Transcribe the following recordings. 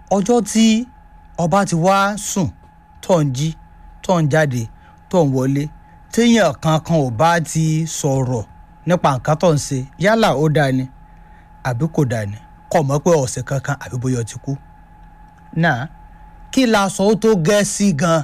ọjọ́ tí ọba ti wá sùn tó ń jí tó ń jáde tó ń wọlé téèyàn kankan ò bá ti sọ̀rọ̀ nípa nǹkan tó ń ṣe yálà ó dáa ni àbí kò dáa ni kọ̀ mọ́ pé ọ̀sẹ̀ kankan àbí bóyá ó ti kú. náà kí la sọ ó tó gẹ́ sí gan-an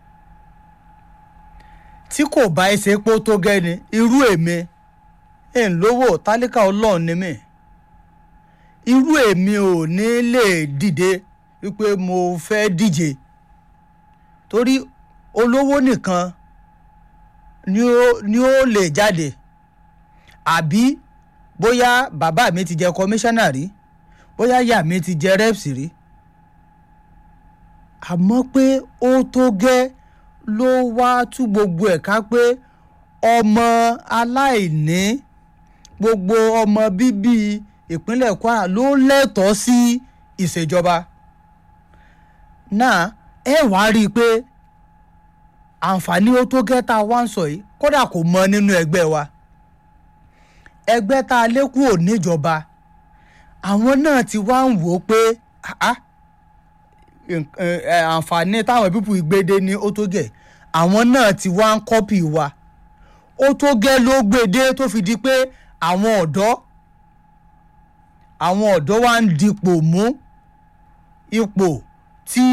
tí kò bá ẹ ṣe pé ó tó gẹ́ ni irú èmi ẹ̀ ń lówó tálíkà ọlọ́run ni mí irú èmi ò ní lè dìde wípé mo fẹ́ díje torí olówó nìkan ni ó ni ó lè jáde àbí bóyá bàbá mi ti jẹ kọmíṣánná rí bóyá ìyá mi ti jẹ rẹ́psì rí àmọ́ pé ó tó gẹ́ ló wá tú gbogbo ẹ̀ ká pé ọmọ aláìní gbogbo ọmọ bíbí ìpínlẹ̀ Kwara ló lẹ́tọ̀ọ́ sí ìṣèjọba náà ẹ wá rí i pé àǹfààní ó tó gẹ́ tá a wá ń sọ yìí kódà kò mọ nínú ẹgbẹ́ wa ẹgbẹ́ tá a lékù ò níjọba àwọn náà ti wá ń wò ó pé àǹfààní táwọn pípù ìgbéde ní ó tó gẹ́ àwọn náà ti wá ń kọ́pì wa ó tó gẹ́ ló gbéde tó fi di pé àwọn ọ̀dọ́ àwọn ọ̀dọ́ wa ń dipò mú ipò tí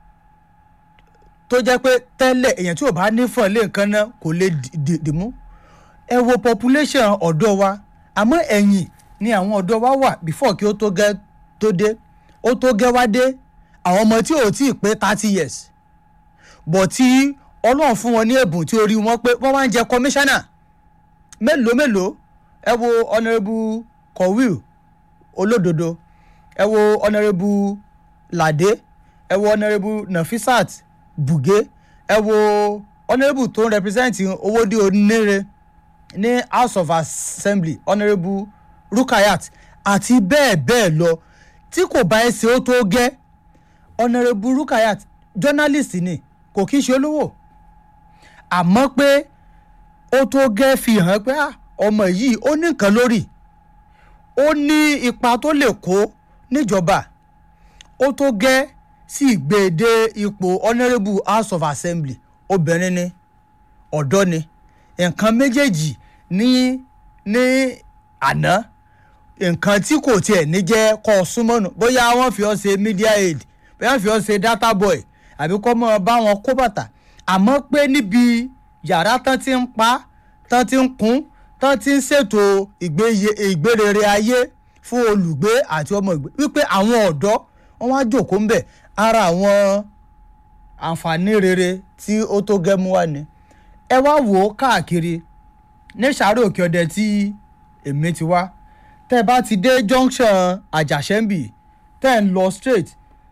tó jẹ́ pé tẹ́lẹ̀ èèyàn tí ò bá nífọ̀n lé nǹkan náà kò lè dì mú ẹ wo population ọ̀dọ́ wa àmọ́ ẹ̀yìn ni àwọn ọ̀dọ́ wa wà before kí ó tó gẹ́ tó dé ó tó gẹ́ wá dé àwọn ọmọ tí ò tí ì pé thirty years bọ̀ tí ọlọ́run fún wọn ní ẹ̀bùn tí orí wọn pé wọ́n wá ń jẹ kọmíṣánná mélòó mélòó ẹ wo honourable kọ̀wíl olódodo ẹ wo honourable lade ẹ wo honourable nafisat buge ẹ wo honourable tó ń represent owóde onírè ní house of assembly honourable rukayat àti bẹ́ẹ̀ bẹ́ẹ̀ lọ tí kò bá ẹ ṣe ó tó gẹ́ honourable rukayat journalist ni kò kí í ṣe olówó àmọ́ pé ó tó gẹ́ fi hàn pé ọmọ yìí ó ní nǹkan lórí ó ní ipa tó lè kó níjọba ó tó gẹ́ sí ìgbèdé ipò honourable house of assembly obìnrin ni ọ̀dọ́ ni nǹkan méjèèjì ní ní àná nǹkan tí kò tiẹ̀ ní jẹ́ kọ́ ọ súnmọ́nù bóyá wọ́n fi ọ́ ṣe media aid bóyá wọ́n fi ọ́ ṣe data boy àbí kọ́ mọ́ bá wọn kó bàtà àmọ́ pé níbi yàrá tán ti ń pa tán ti ń kún tán ti ń ṣètò ìgbérere ayé fún olùgbé àti ọmọ ìgbé wípé àwọn ọ̀dọ́ wọn wá jòkó ń bẹ̀ ara àwọn àǹfààní rere tí ó tó gẹ́mú wá ni ẹ wá wò ó káàkiri ní sàárè òkè ọdẹ tí èmi ti wá tẹ́ bá ti dé junction àjàṣẹ́mbì tẹ́ ń lọ straight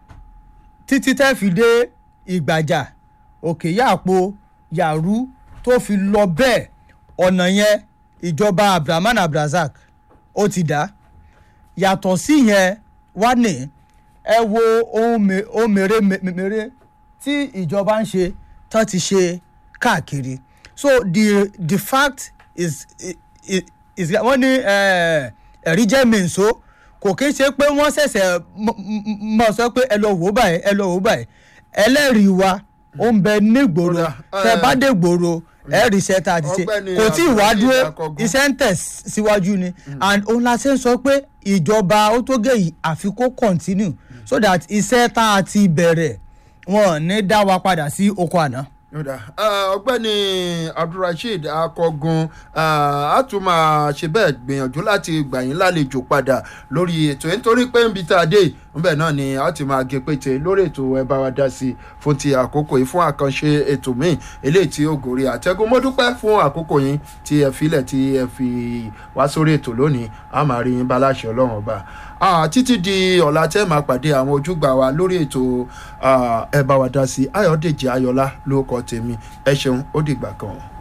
títí tẹ́ fi dé ìgbàjà òkè yàpò yàrú tó fi lọ bẹ́ẹ̀ ọ̀nà yẹn ìjọba abdulrahman abdulrasaq ó ti dá yàtọ̀ sí yẹn wá ní ẹ wo ohun mèremère tí ìjọba ń ṣe tán ti ṣe káàkiri so the the fact is is, is wọ́n ní ẹ̀rí jẹ́ mìíṣó kò kí ń ṣe pé wọ́n ṣẹ̀ṣẹ̀ mọ̀ sọ pé ẹ lọ wò báyìí ẹ lọ wò báyìí ẹlẹ́rìí wa ó ń bẹ nígboro tẹ bá dé gbòòrò ẹ rí iṣẹ́ tá a ti ṣe kò tí ì wá dúró iṣẹ́ ń tẹ̀ síwájú ni and òun la ṣe ń sọ pé ìjọba ó tó gé yìí àfi kó continue so that iṣẹ́ tá a ti bẹ̀rẹ̀ wọn ní dá wa padà sí oko àná ọ̀gbẹ́ni abdulrasheed akọgun a tún máa ṣe bẹ́ẹ̀ gbìyànjú láti gbà yín lálejò padà lórí ètò nítorí pé ń bi tá a dé níbẹ̀ náà ni a ti máa gé pété lórí ètò ẹ bá wa dá sí i fún ti àkókò yìí fún àkànṣe ètò míì eléyìí tí ó gòrí àtẹ́gùn mo dúpẹ́ fún àkókò yín tí ẹ filẹ̀ tí ẹ fi wá sórí ètò lónìí a máa rí yín bá láṣẹ ọlọ́run ọba títí di ọ̀la tẹ́ máa pàdé àwọn ojúgbà wa lórí ètò ẹ bá wa dá sí i ayọ̀dèjì ayọ̀lá ló kọ tèmi ẹ ṣeun ó dìgbà kan.